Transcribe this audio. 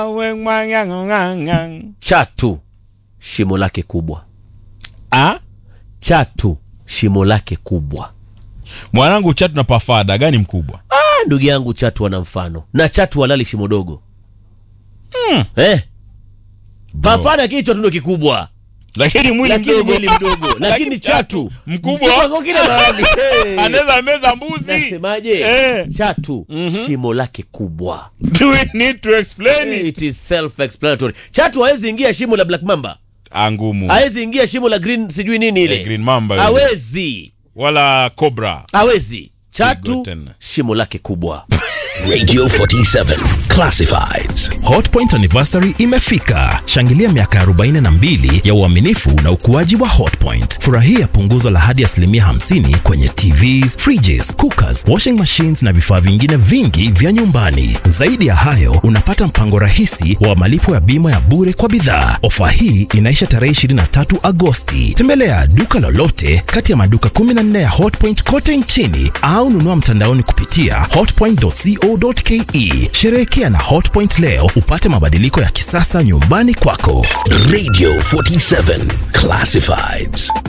We mwang'ang'ang'ang. chatu shimo lake kubwa Ah? chatu shimo lake kubwa mwanangu chatu na pafada gani mkubwa ah, ndugu yangu chatu wana mfano na chatu walali shimo dogo Mm. eh. pafana kichwa tu ndo kikubwa lakini mwili lakini mdogo mwili mdogo lakini chatu mkubwa kwa kila mahali hey. anaweza meza mbuzi nasemaje Eh. chatu shimo lake kubwa do we need to explain it it is self explanatory chatu hawezi ingia shimo la black mamba Ah, ngumu hawezi ingia shimo la green sijui nini ile Eh, green mamba yule. hawezi wala cobra hawezi chatu Pigo tena. shimo lake kubwa Radio 47 Classifieds. Hotpoint anniversary imefika. Shangilia miaka 42 ya uaminifu na ukuaji wa Hotpoint. Furahia punguzo la hadi asilimia 50 kwenye TVs, fridges, cookers, washing machines na vifaa vingine vingi vya nyumbani. Zaidi ya hayo, unapata mpango rahisi wa malipo ya bima ya bure kwa bidhaa. Ofa hii inaisha tarehe 23 Agosti. Tembelea duka lolote kati ya maduka 14 ya Hotpoint kote nchini au nunua mtandaoni kupitia hotpoint.co.ke. Sherehekea na Hotpoint leo upate mabadiliko ya kisasa nyumbani kwako. Radio 47 Classifieds.